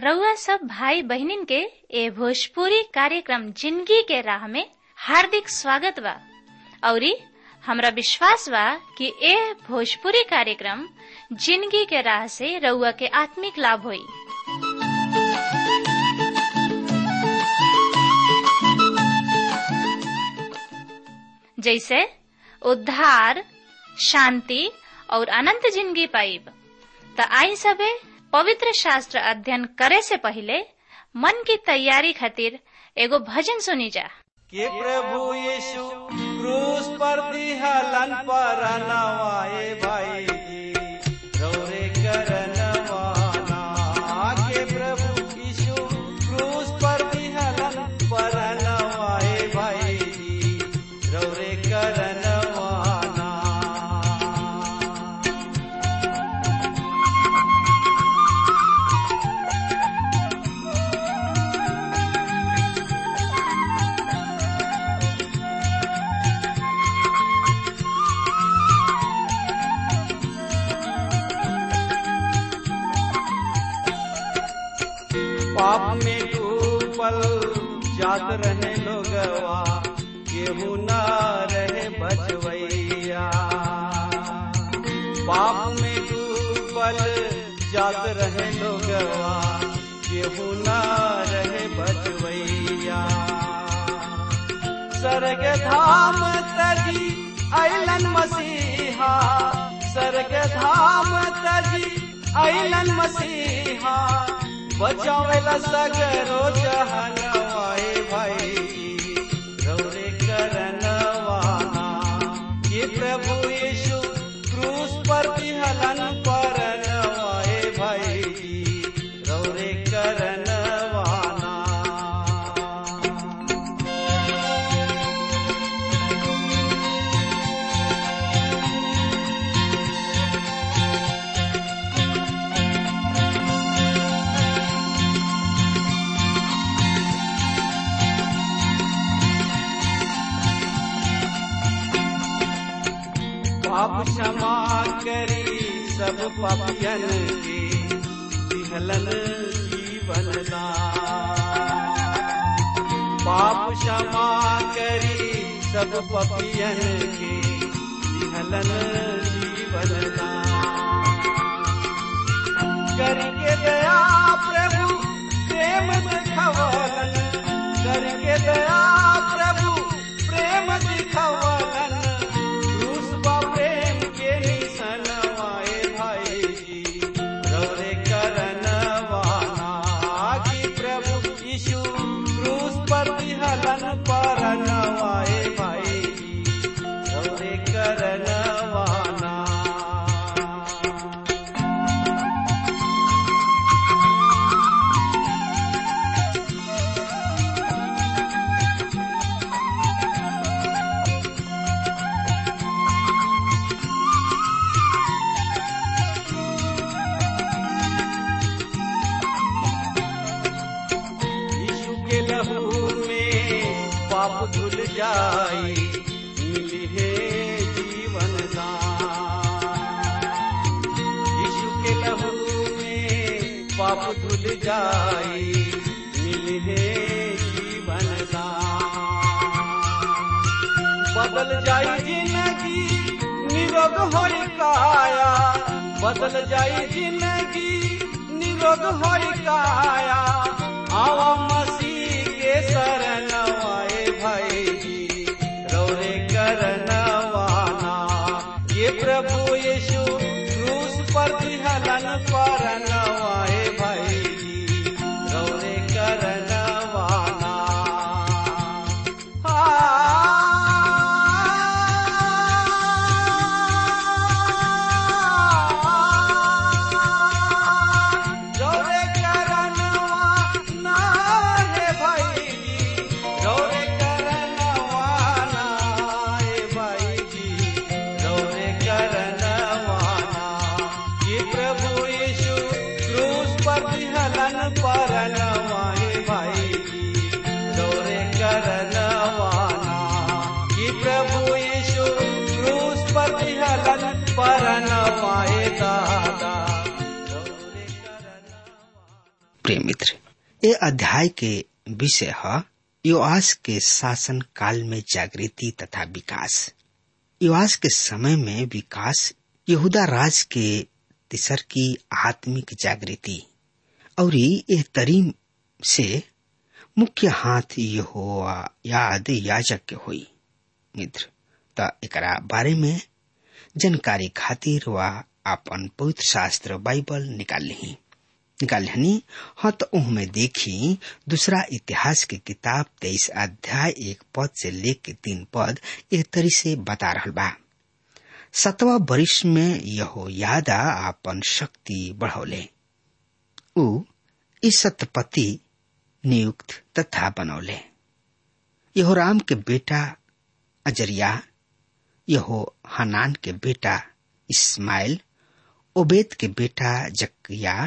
रउआ सब भाई बहिनीन के ए भोजपुरी कार्यक्रम जिंदगी के राह में हार्दिक स्वागत बा औरी हमरा विश्वास बा कि ए भोजपुरी कार्यक्रम जिंदगी के राह से रउआ के आत्मिक लाभ होई जैसे उद्धार शांति और अनंत जिंदगी पाइब त आई सबे पवित्र शास्त्र अध्ययन करे से पहले मन की तैयारी खातिर एगो भजन सुनी जा कि प्रभु यीशु क्रूस पर दिहलन पर नवाए भाई जी रौरे करनवाना के प्रभु यीशु क्रूस पर दिहलन पर नवाए भाई जी रौरे करनवाना पाप में डूबल जात रहे लोगवा केहू न रहे बचवैया पाप में डूबल जात रहे लोगवा केहू न रहे बचवैया स्वर्ग धाम तजी अलन मसीहा स्वर्ग धाम तजी अलन मसीहा बचावेला सगरो जहनवाए भाई रौरे करनवाना ये प्रभु यीशु क्रूस पर हलन पर नवाए भाई रौरे करनवाना पाप क्षमा करी सब पापियन के दिहलन जीवन दान पाप क्षमा करी सब पापियन के दिहलन जीवन दान करके दया प्रभु प्रेम दिखवलन करके दया प्रभु प्रेम दिखवलन क्रूस बा प्रेम के निसनवाए भाई जी रौरे करनवाना कि प्रभु यीशु क्रूस पर हलन पर नवाए भाई जी रौरे करनवाना यीशु के लहू में पाप धुल जाई मिली है जीवन दान यीशु के लहू में पाप धुल जाई मिली है जीवन दान बदल जाई जिंदगी निरोग होई काया बदल जाई जिंदगी निरोग होई काया आवा मसीह के शरणवाए भाई जी रौरे करनवाना ये प्रभु यीशु क्रूस पर हलन पर नवाए भाई जी रौरे करनवाना रौरे करनवाना हे ए अध्याय के विषय है युवास के शासन काल में जागृति तथा विकास युवास के समय में विकास यहूदा राज के तिसर की आत्मिक जागृति और यह तरीम से मुख्य हाथ यहोवा याद याजक के हुई मित्र त एकरा बारे में जानकारी खातिर वा अपन पवित्र शास्त्र बाइबल निकाल ली निकाल हनी हाँ तो उहमे देखी दूसरा इतिहास की किताब तेईस अध्याय एक पद से लेके तीन पद एक तरी से बता रहा बा सतवा वरिष्ठ में यहो यादा अपन शक्ति बढ़ौले उ इस सतपति नियुक्त तथा बनौले यहो राम के बेटा अजरिया यहो हनान के बेटा इस्माइल ओबेद के बेटा जकिया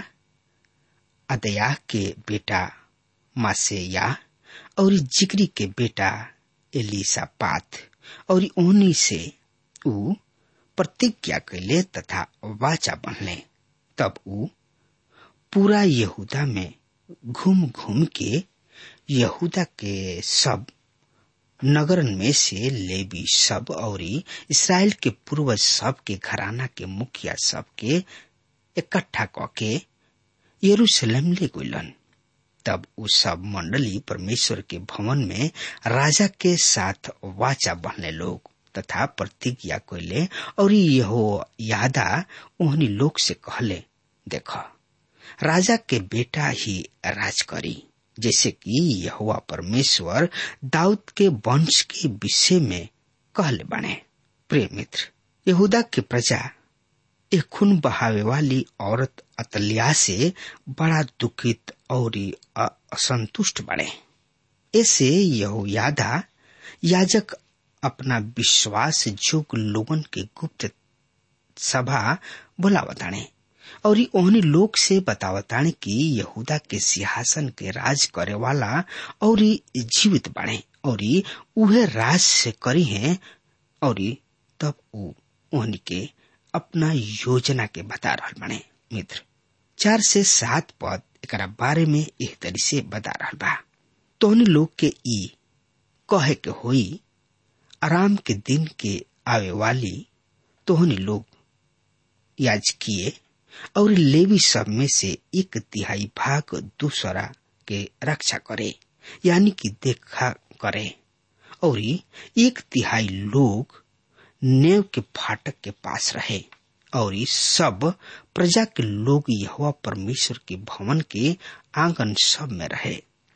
अदया के बेटा मासेया और जिगरी के बेटा एलिसा पात और उन्हीं से ऊ प्रतिज्ञा कैले तथा वाचा बनले तब ऊ पूरा यहूदा में घूम घूम के यहूदा के सब नगरन में से लेवी सब और इसराइल के पूर्वज सब के घराना के मुखिया सब के इकट्ठा कके यरूशलेम ले गलन तब उ सब मंडली परमेश्वर के भवन में राजा के साथ वाचा बहने लोग तथा प्रतिज्ञा कैले और यहो यादा उन्हीं लोग से कहले देख राजा के बेटा ही राज करी जैसे कि यहोवा परमेश्वर दाऊद के वंश के विषय में कहले बने प्रिय मित्र यहूदा की प्रजा एक खून बहावे वाली औरत अतलिया से बड़ा दुखित और असंतुष्ट बने ऐसे यहोयादा याजक अपना विश्वास जोग लोगन के गुप्त सभा बुलावताने और ओहनी लोग से बतावताने कि यहूदा के सिंहासन के राज करे वाला और जीवित बने और उहे राज से करी हैं और तब उ ओहनी के अपना योजना के बता रहा बने मित्र चार से सात पद एक बारे में एह तरी से बता रहा बा तोहनी लोग के ई कहे के होई आराम के दिन के आवे वाली तोहनी लोग याजकीय और लेवी सब में से एक तिहाई भाग दूसरा के रक्षा करे यानी कि देखा करे और एक तिहाई लोग नेव के फाटक के पास रहे और सब प्रजा के लोग यहोवा परमेश्वर के भवन के आंगन सब में रहे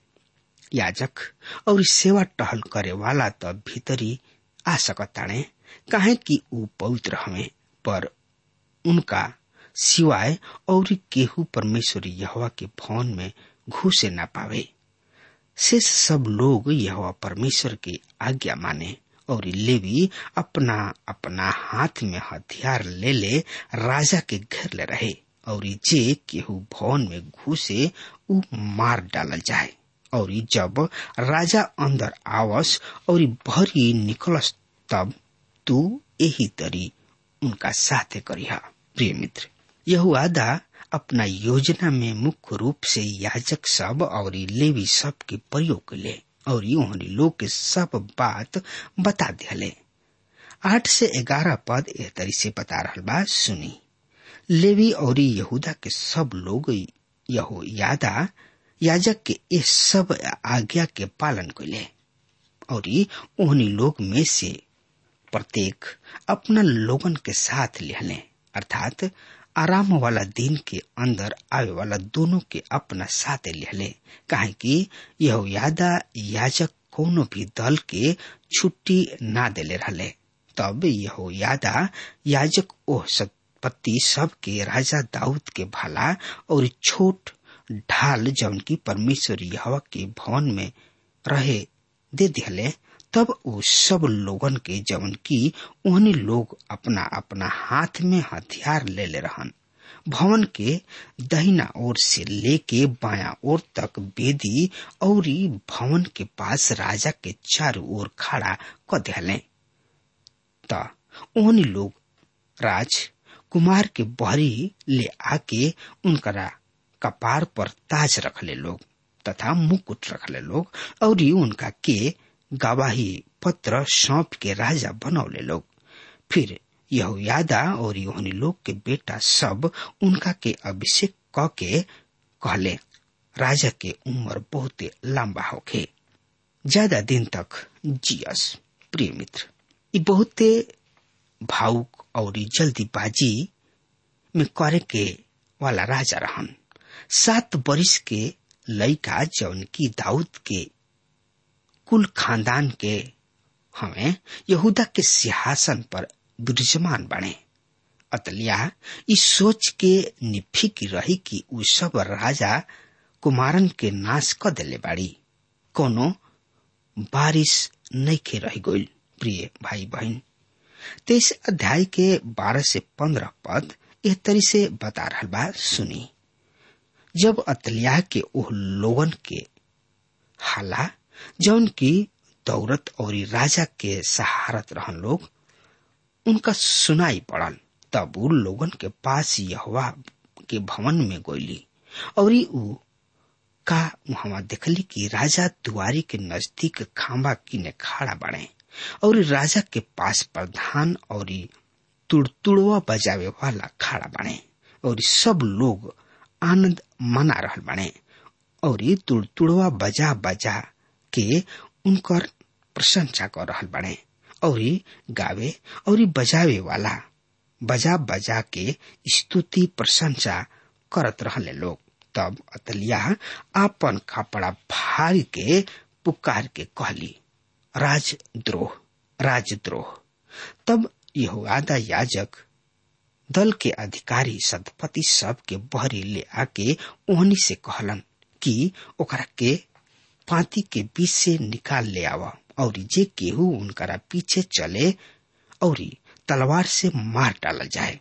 याजक और सेवा टहल करे वाला तो भीतरी आ सकताणे काहे कि ऊ पवित्र हमें पर उनका सिवाय और केहू परमेश्वर यहोवा के भवन में घुसे न पावे शेष सब लोग यहोवा परमेश्वर की आज्ञा माने और लेवी अपना अपना हाथ में हथियार ले ले राजा के घेर ले रहे और जे केहू भवन में घुसे उ मार डालल जाए और जब राजा अंदर आवस और भरी निकलस तब तू यही तरी उनका साथे करिहा प्रिय मित्र यहुआदा अपना योजना में मुख्य रूप से याजक सब और लेवी सब के प्रयोग ले और उन्हें लोग के सब बात बता दिले आठ से ग्यारह पद एह तरी से बता रहा बा सुनी लेवी और यहूदा के सब लोग यहो यादा याजक के इस सब आज्ञा के पालन कैले और उन्हीं लोग में से प्रत्येक अपना लोगन के साथ लिहले अर्थात आराम वाला दिन के अंदर आवे वाला दोनों के अपना साथ लिहले काहे कि यह यादा याजक कोनो भी दल के छुट्टी ना देले रहले तब यह यादा याजक ओह संपत्ति सब के राजा दाऊद के भला और छोट ढाल जौन की परमेश्वर यहवा के भवन में रहे दे दिहले तब वो सब लोगन के जवन की उन्हीं लोग अपना अपना हाथ में हथियार ले ले रहन भवन के दहिना ओर से लेके बाया ओर तक बेदी और भवन के पास राजा के चारों ओर खड़ा क दिहले त उन्हीं लोग राज कुमार के बहरी ले आके उनकरा कपार पर ताज रखले लोग तथा मुकुट रखले लोग और उनका के गवाही पत्र सौंप के राजा बनौले लोग फिर यहोयादा और योहनी लोग के बेटा सब उनका के अभिषेक क के कहले राजा के उम्र बहुत लंबा होखे ज्यादा दिन तक जियस प्रिय मित्र ये बहुते भावुक और जल्दीबाजी में करे के वाला राजा रहन सात बरिस के लड़का जौन की दाऊद के कुल खानदान के हमें यहूदा के सिंहासन पर विराजमान बने अतलिया इस सोच के निफिक रही कि उ सब राजा कुमारन के नाश क दिले बाड़ी कोनो बारिश नहीं खे रह गई प्रिय भाई बहन तेईस अध्याय के बारह से पंद्रह पद एह तरी से बता रहा बा सुनी जब अतलिया के ओह लोगन के हाला जौन की दौरत और राजा के सहारत रहन लोग उनका सुनाई पड़ल तब उ लोगन के पास यहवा के भवन में गोली और उ का वहां देखली कि राजा दुआरी के नजदीक खांबा किने खड़ा बने और राजा के पास प्रधान और तुड़तुड़वा बजावे वाला खड़ा बने और सब लोग आनंद मना रहल बने और तुड़तुड़वा बजा बजा के उनकर प्रशंसा कर रहल बने और गावे और बजावे वाला बजा बजा के स्तुति प्रशंसा करत रहले लोग तब अतलिया आपन कपड़ा फाड़ के पुकार के कहली राजद्रोह राजद्रोह तब यहोआदा याजक दल के अधिकारी सदपति सब के बहरी ले आके ओहनी से कहलन कि ओकरा के पाती के बीच से निकाल ले आवा और जे केहू उनकरा पीछे चले और तलवार से मार डालल जाए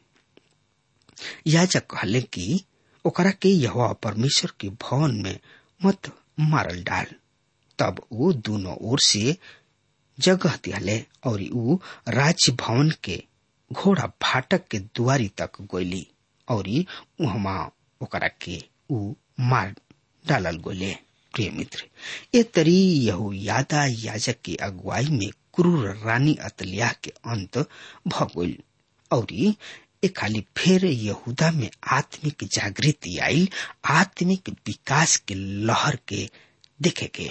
याजक कहले कि ओकरा के यहोवा परमेश्वर के भवन में मत मारल डाल तब वो दोनों ओर से जगह दिहले और ऊ राज भवन के घोड़ा फाटक के दुआरी तक गोली और उहमा ओकरा के ऊ मार डालल गोले प्रिय मित्र ए तरी यहू यादा याजक के अगुवाई में क्रूर रानी अतलिया के अंत भ गइल और ए खाली फिर यहूदा में आत्मिक जागृति आई आत्मिक विकास के लहर के देखे के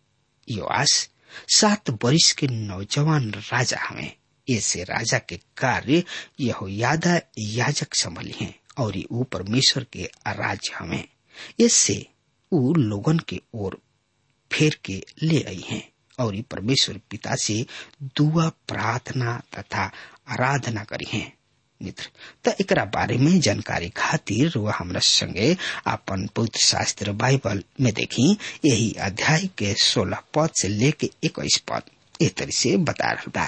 योआस सात बरिस के नौजवान राजा हमें ऐसे राजा के कार्य यह यादा याजक संभली हैं और वो परमेश्वर के राज्य हमें इससे उ लोगन के ओर फेर के ले आई हैं और परमेश्वर पिता से दुआ प्रार्थना तथा आराधना करी हैं मित्र त एकरा बारे में जानकारी खातिर वह हमरा संगे अपन पवित्र शास्त्र बाइबल में देखी यही अध्याय के सोलह पद से लेके इक्कीस पद ए तरह से बता रहा बा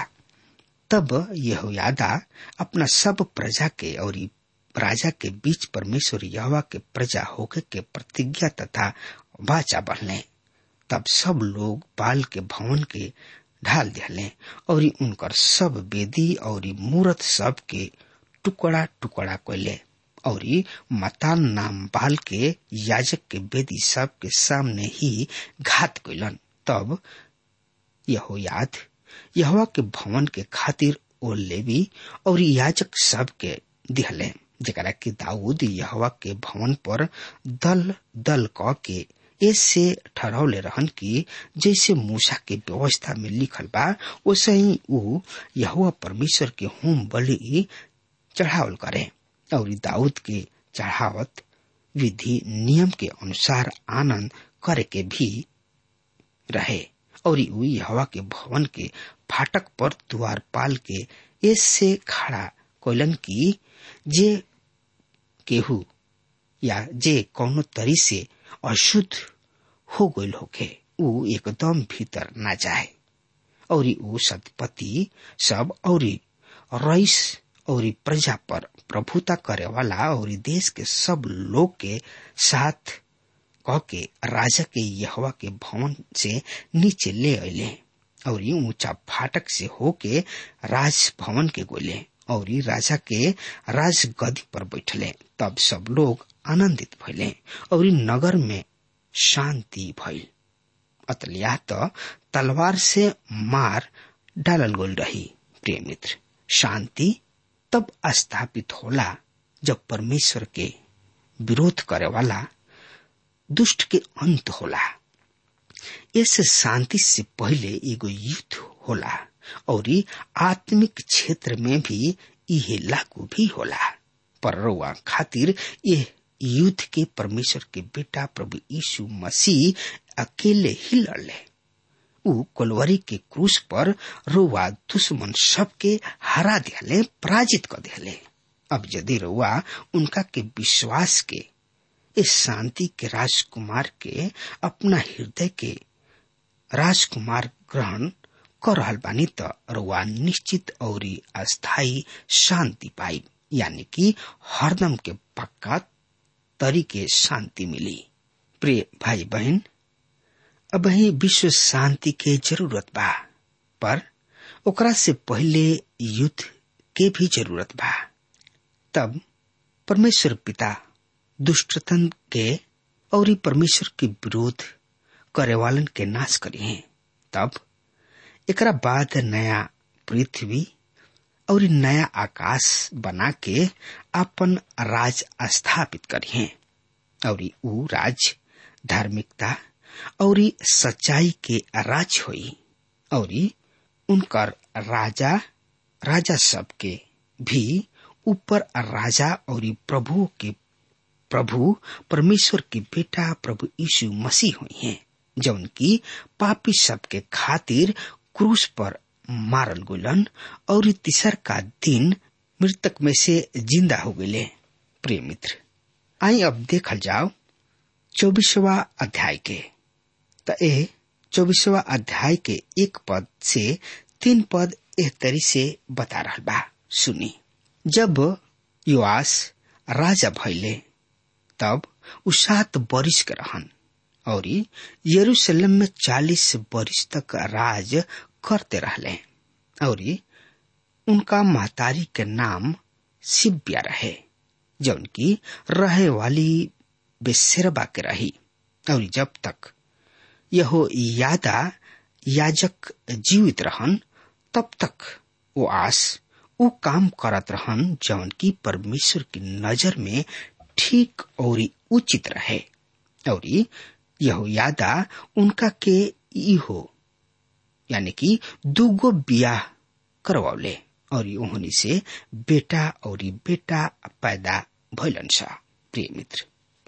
तब यह यादा अपना सब प्रजा के और राजा के बीच परमेश्वर यहवा के प्रजा होके के प्रतिज्ञा तथा वाचा बढ़ले तब सब लोग बाल के भवन के ढाल दिले और उनकर सब वेदी और मूर्त सब के टुकड़ा टुकड़ा कैले और मतान नाम बाल के याजक के वेदी सब के सामने ही घात कैलन तब यहो याद यहवा के भवन के खातिर ओ लेवी और याजक सब के दिहले जरा कि दाऊद यहवा के भवन पर दल दल क के ऐसे ठहरौले रहन कि जैसे मूसा के व्यवस्था में लिखल बा वैसे ही ऊ यहुआ परमेश्वर के होम बलि चढ़ावल करे और दाऊद के चढ़ावत विधि नियम के अनुसार आनंद करे के भी रहे और ऊ यहवा के भवन के फाटक पर द्वार पाल के ऐसे खड़ा कोलन की जे केहू या जे कौनो तरी से अशुद्ध हो गईल होके ऊ एकदम भीतर ना जाए और ऊ सतपति सब और रईस और प्रजा पर प्रभुता करे वाला और देश के सब लोग के साथ कह के राजा के यहवा के भवन से नीचे ले अले और ऊंचा फाटक से होके राज भवन के गोले और राजा के राज गदी पर बैठले तब सब लोग आनंदित भइले और नगर में शांति भइल अतलिया त तलवार से मार डालल गोल रही प्रिय मित्र शांति तब स्थापित होला जब परमेश्वर के विरोध करे वाला दुष्ट के अंत होला इस शांति से पहले एगो युद्ध होला और आत्मिक क्षेत्र में भी यह लागू भी होला पर रउआ खातिर यह युद्ध के परमेश्वर के बेटा प्रभु यीशु मसीह अकेले ही लड़ले ऊ कोलवरी के क्रूस पर रोवा दुश्मन सबके हरा दियाले पराजित कर दियाले अब यदि रोवा उनका के विश्वास के इस शांति के राजकुमार के अपना हृदय के राजकुमार ग्रहण कर रहल बानी त रुआ निश्चित और अस्थायी शांति पाई यानी कि हरदम के पक्का तरीके शांति मिली प्रिय भाई बहन अब ही विश्व शांति के जरूरत बा पर ओकरा से पहले युद्ध के भी जरूरत बा तब परमेश्वर पिता दुष्टतन के और परमेश्वर के विरोध करे वालन के नाश करी हैं तब एकरा बाद नया पृथ्वी और नया आकाश बना के अपन राज स्थापित करी हैं और ऊ राज धार्मिकता और सच्चाई के राज होई और उनकर राजा राजा सब के भी ऊपर राजा और प्रभु के प्रभु परमेश्वर के बेटा प्रभु यीशु मसीह हुई हैं जौन की पापी सब के खातिर क्रूस पर मारल गुलन और तीसर का दिन मृतक में से जिंदा हो गए प्रिय मित्र आई अब देखल जाओ चौबीसवा अध्याय के त ए चौबीसवा अध्याय के एक पद से तीन पद एह तरी से बता रहा बा सुनी जब युवास राजा भैले तब उ सात बरिस के रहन और यरूशलेम में चालीस बरिस तक राज करते रहले और उनका महतारी के नाम सिब्या रहे जौन की रहे वाली बेसेरबा के रही और जब तक यहो यादा याजक जीवित रहन तब तक वो आस वो काम करत रहन जौन की परमेश्वर की नजर में ठीक और उचित रहे और यहो यादा उनका के इहो यानी कि दूगो बियाह करवौले और उन्हीं से बेटा और बेटा पैदा भैलन सा प्रिय मित्र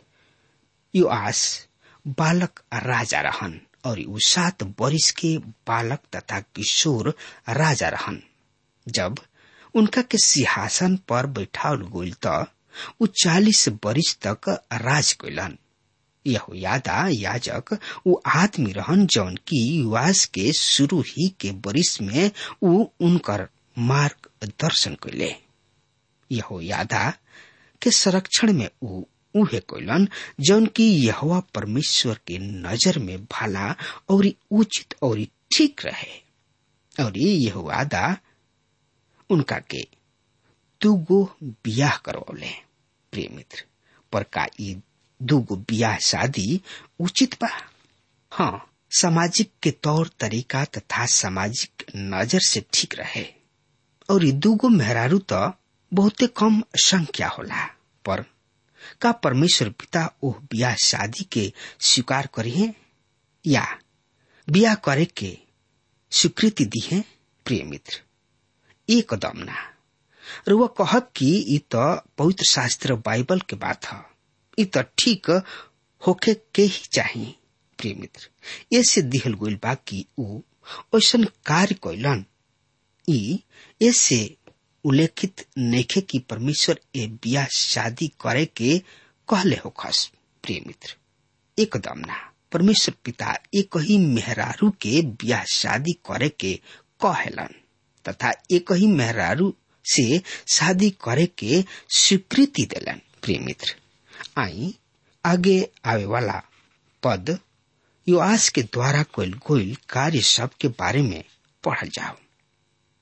यो आस बालक राजा रहन और उ सात बरिस के बालक तथा किशोर राजा रहन जब उनका के सिंहासन पर बैठाल गोल त उ चालीस बरिस तक राज कैलन यहो यादा याजक उ आदमी रहन जौन की युवास के शुरू ही के बरिस में उ उनकर मार्ग दर्शन कैले यहो यादा के संरक्षण में उ उहे कैलन जौन की यहोवा परमेश्वर के नजर में भला और उचित और ठीक रहे और यह वादा उनका के दूगो बियाह करवले प्रिय मित्र पर का ई दूगो बियाह शादी उचित बा हाँ सामाजिक के तौर तरीका तथा सामाजिक नजर से ठीक रहे और ई दूगो मेहरारू तो बहुते कम संख्या होला पर का परमेश्वर पिता ओह बियाह शादी के स्वीकार करी है या बियाह करे के स्वीकृति दी है प्रिय मित्र एकदम ना र वह कहब कि ई त पवित्र शास्त्र बाइबल के बात है ई त ठीक होखे के ही चाहिए प्रिय मित्र ऐसे दिहल गोल बा कि ऊ ऐसन कार्य कैलन ई ऐसे उल्लेखित नैखे कि परमेश्वर ए बियाह शादी करे के कहले हो खस प्रिय मित्र एकदम ना परमेश्वर पिता एक ही मेहरारू के बियाह शादी करे के कहेलन तथा एक ही मेहरारू से शादी करे के स्वीकृति देलन प्रिय मित्र आई आगे आवे वाला पद युवास के द्वारा कोयल गोयल कार्य सब के बारे में पढ़ल जाओ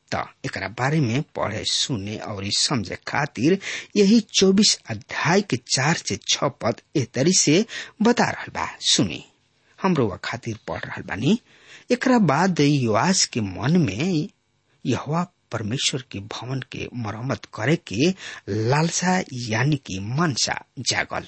त एकरा बारे में पढ़े सुने और समझे खातिर यही चौबीस अध्याय के चार से छ पद ए तरी से बता रहल बा सुनी हमरो वा खातिर पढ़ रहल बानी एकरा बाद युवास के मन में यहवा परमेश्वर के भवन के मरम्मत करे के लालसा यानी कि मनसा जागल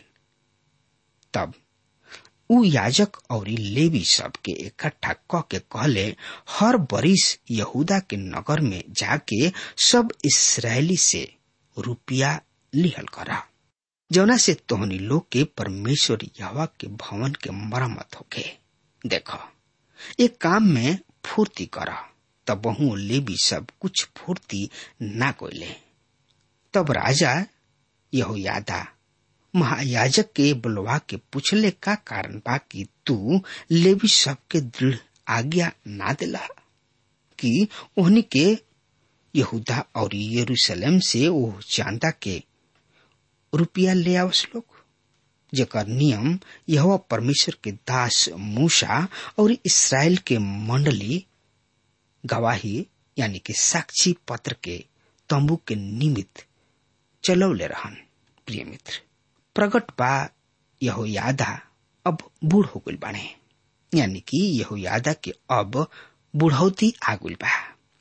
तब उ याजक और लेवी सब के इकट्ठा क के कहले हर बरिस यहूदा के नगर में जाके सब इसराइली से रुपया लिहल करा जौना से तोहनी लोग के परमेश्वर यहवा के भवन के मरम्मत होके देखो एक काम में फूर्ति कर तब बहु लेवी सब कुछ फूर्ति ना कोयले तब राजा यहो यादा महायाजक के बुलवा के पूछले का कारण बा कि तू लेवी सब के दृढ़ आज्ञा ना दिला कि ओहनी के यहूदा और यरूशलेम से वो चांदा के रुपया ले आवस लोग जेकर नियम यह परमेश्वर के दास मूसा और इसराइल के मंडली गवाही यानी कि साक्षी पत्र के तंबू के निमित्त चलौले रहन प्रिय मित्र प्रगट बा यहो यादा अब बूढ़ हो गई बाने यानी कि यहो यादा के अब बुढ़ौती आ गई बा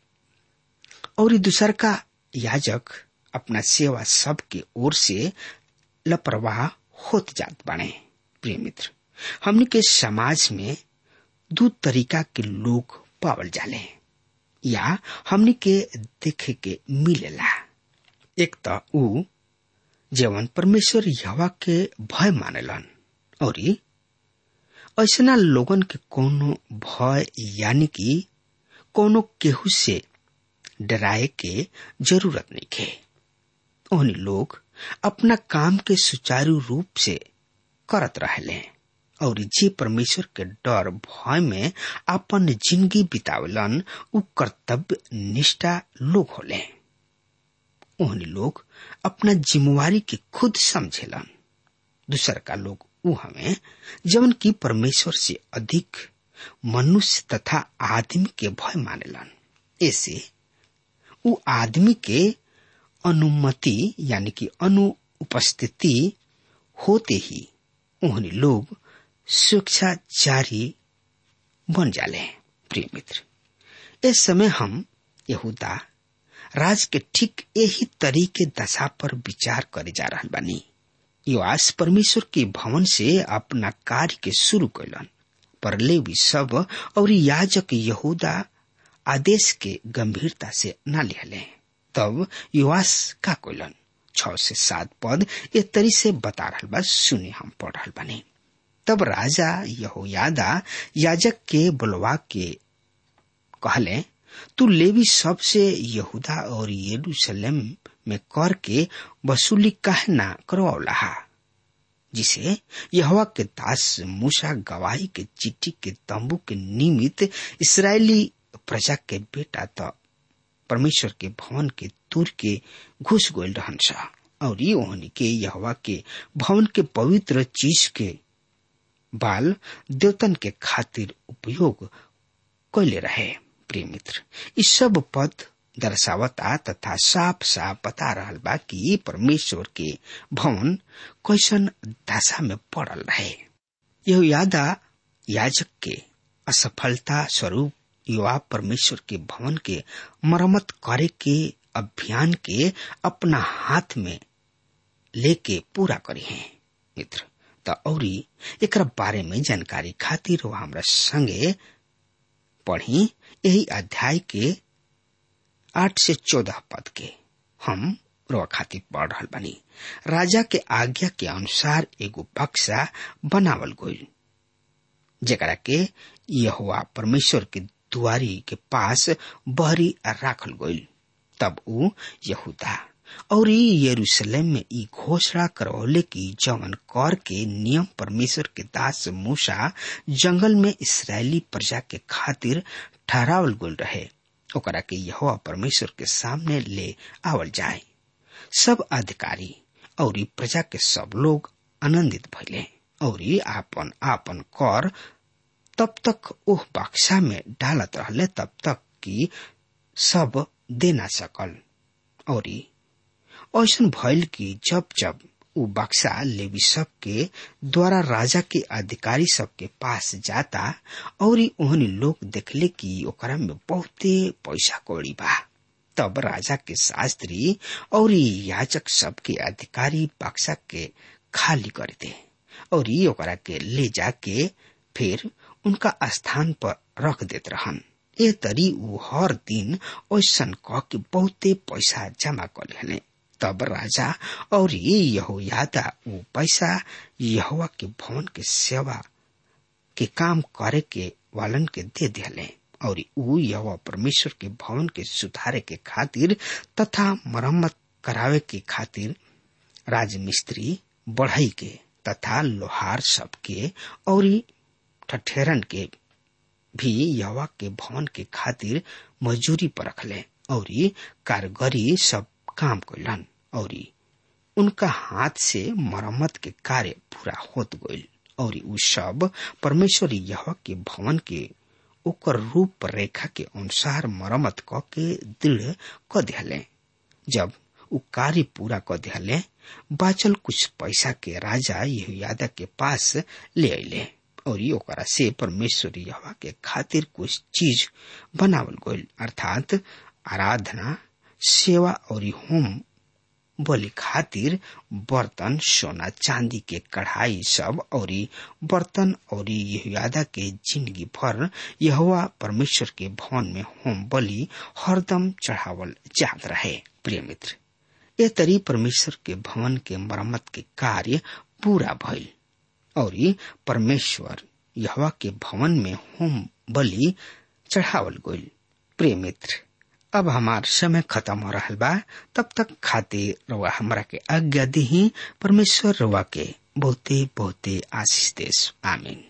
और दूसर का याजक अपना सेवा सब के ओर से लापरवाह होत जात बाने प्रिय मित्र हमनी के समाज में दू तरीका के लोग पावल जाले या हमनी के देखे के मिलेला एक त ऊ जवन परमेश्वर यहवा के भय मानेलन और ऐसना लोगन के कोनो भय यानी कि कोनो केहू से डराए के जरूरत नहीं खे ओहनी लोग अपना काम के सुचारू रूप से करत रहले और जे परमेश्वर के डर भय में अपन जिंदगी बितावलन उ कर्तव्य निष्ठा लोग होले ओहनी लोग अपना जिम्मेवारी के खुद समझेलन दूसर का लोग उ हमें जवन की परमेश्वर से अधिक मनुष्य तथा आदमी के भय मानेलन ऐसे उ आदमी के अनुमति यानी कि अनुपस्थिति होते ही उन्हें लोग स्वेच्छाचारी बन जाले प्रिय मित्र इस समय हम यहूदा राज के ठीक यही तरीके दशा पर विचार करे जा रहा बानी युवास परमेश्वर के भवन से अपना कार्य के शुरू कैलन पर लेवी सब और याजक यहूदा आदेश के गंभीरता से न लिहले तब युवास का कोलन छ से सात पद ए तरी से बता रहा बा सुने हम पढ़ रहा बानी तब राजा यहोयादा याजक के बुलवा के कहले तू लेवी सबसे यहूदा और यरूशलेम में कर के वसूली काहे ना करवाला जिसे यहवा के दास मूसा गवाही के चिट्ठी के तंबू के निमित्त इसराइली प्रजा के बेटा तो परमेश्वर के भवन के तुर के घुस गोल रहन सा और ये ओहनी के यहवा के भवन के पवित्र चीज के बाल देवतन के खातिर उपयोग कैले रहे प्रिय मित्र इस सब पद दर्शावता तथा साफ साफ बता रहा बा कि परमेश्वर के भवन कैसन दशा में पड़ल रहे यह यादा याजक के असफलता स्वरूप युवा परमेश्वर के भवन के मरम्मत करे के अभियान के अपना हाथ में लेके पूरा करी है मित्र त औरी एकरा बारे में जानकारी खातिर वो हमरा संगे पढ़ी यही अध्याय के आठ से चौदह पद के हम रोआ खातिर पढ़ रहा बनी राजा के आज्ञा के अनुसार एगो बक्सा बनावल गई जरा के यहुआ परमेश्वर के दुआरी के पास बहरी राखल गई तब ऊ यहूदा और यरूशलेम में ई घोषणा करौले की जवन कर के नियम परमेश्वर के दास मूसा जंगल में इसराइली प्रजा के खातिर ठहरावल गोल रहे ओकरा के यहोवा परमेश्वर के सामने ले आवल जाए सब अधिकारी और प्रजा के सब लोग आनंदित भइले और आपन आपन कर तब तक ओह बक्सा में डालत रहले तब तक कि सब दे ना सकल और ऐसा भइल कि जब जब उ बक्सा लेवी सब के द्वारा राजा के अधिकारी सब के पास जाता और ओहनी लोग देखले कि ओकरा में बहुते पैसा कौड़ी बा तब राजा के शास्त्री और याजक सब के अधिकारी बक्सा के खाली कर दे और ओकरा के ले जाके फिर उनका स्थान पर रख देत रहन ए तरी उ हर दिन ऐसन कह के बहुते पैसा जमा कर लेने तब राजा और यहोयादा उ पैसा यहोवा के भवन के सेवा के काम करे के वालन के दे दिले और उ यहोवा परमेश्वर के भवन के सुधारे के खातिर तथा मरम्मत करावे के खातिर राजमिस्त्री बढ़ई के तथा लोहार सबके और ठठेरन के भी यवा के भवन के खातिर मजूरी पर रखले और कारगरी सब काम कैलन और उनका हाथ से मरम्मत के कार्य पूरा होत गईल और उ सब परमेश्वर यह के भवन के ओकर रूप रेखा के अनुसार मरम्मत क के दृढ़ क दिहले जब उ कार्य पूरा क दिहले बाचल कुछ पैसा के राजा यहोयादा के पास ले अले और ओकरा से परमेश्वर यहोवा के खातिर कुछ चीज बनावल गईल अर्थात आराधना सेवा और होम बलि खातिर बर्तन सोना चांदी के कढ़ाई सब और बर्तन और यहोयादा के जिंदगी भर यहोवा परमेश्वर के भवन में होम बलि हरदम चढ़ावल जात रहे प्रिय मित्र ये तरी परमेश्वर के भवन के मरम्मत के कार्य पूरा भइल और परमेश्वर यहवा के भवन में होम बलि चढ़ावल गईल प्रिय मित्र अब हमार समय खत्म हो रहा बा तब तक खातिर रवा हमरा के आज्ञा दी परमेश्वर रवा के बहुते बहुते आशीष देश आमीन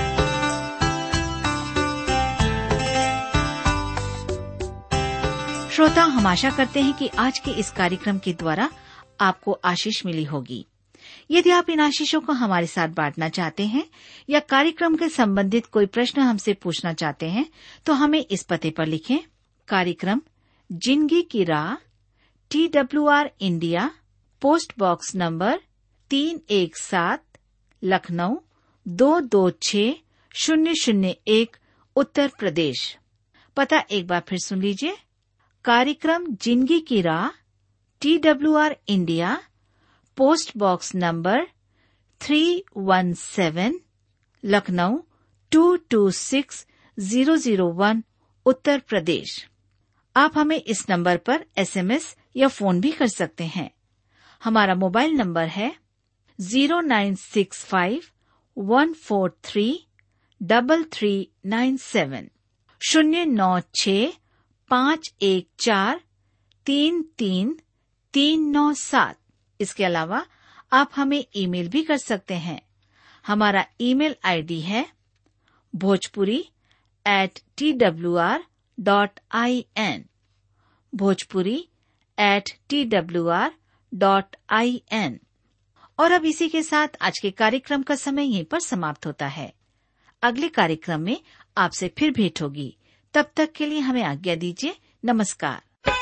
श्रोता हम आशा करते हैं कि आज के इस कार्यक्रम के द्वारा आपको आशीष मिली होगी यदि आप इन आशीषों को हमारे साथ बांटना चाहते हैं या कार्यक्रम के संबंधित कोई प्रश्न हमसे पूछना चाहते हैं तो हमें इस पते पर लिखें कार्यक्रम जिंदगी की राह T W R India post box number तीन एक सात लखनऊ दो दो छ शून्य शून्य एक उत्तर प्रदेश पता एक बार फिर सुन लीजिए कार्यक्रम जिंदगी की राह T W R India post box number three one seven Lucknow two two six zero zero one Uttar Pradesh आप हमें इस नंबर पर एसएमएस या फोन भी कर सकते हैं हमारा मोबाइल नंबर है zero nine six five one four three double three nine seven शून्य नौ छ पाँच एक चार तीन तीन तीन नौ सात इसके अलावा आप हमें ईमेल भी कर सकते हैं हमारा ईमेल आईडी है Bhojpuri at T W R dot I N Bhojpuri at T W R dot I N और अब इसी के साथ आज के कार्यक्रम का समय यहीं पर समाप्त होता है अगले कार्यक्रम में आपसे फिर भेंट होगी तब तक के लिए हमें आज्ञा दीजिए नमस्कार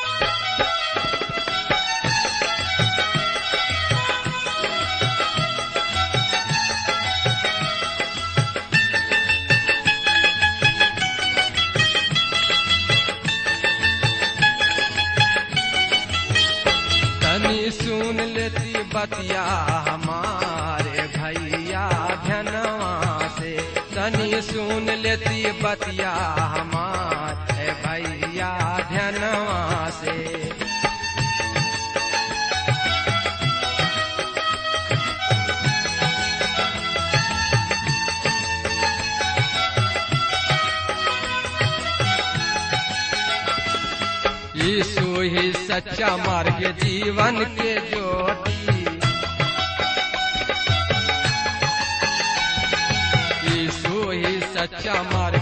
तनी सुन लेती बतिया हमारे भैया धनवा से तनी सुन लेती बतिया हमारे भैया धनवा से यीशु ही सच्चा मार्ग जीवन के ज्योति यीशु ही सच्चा मार्ग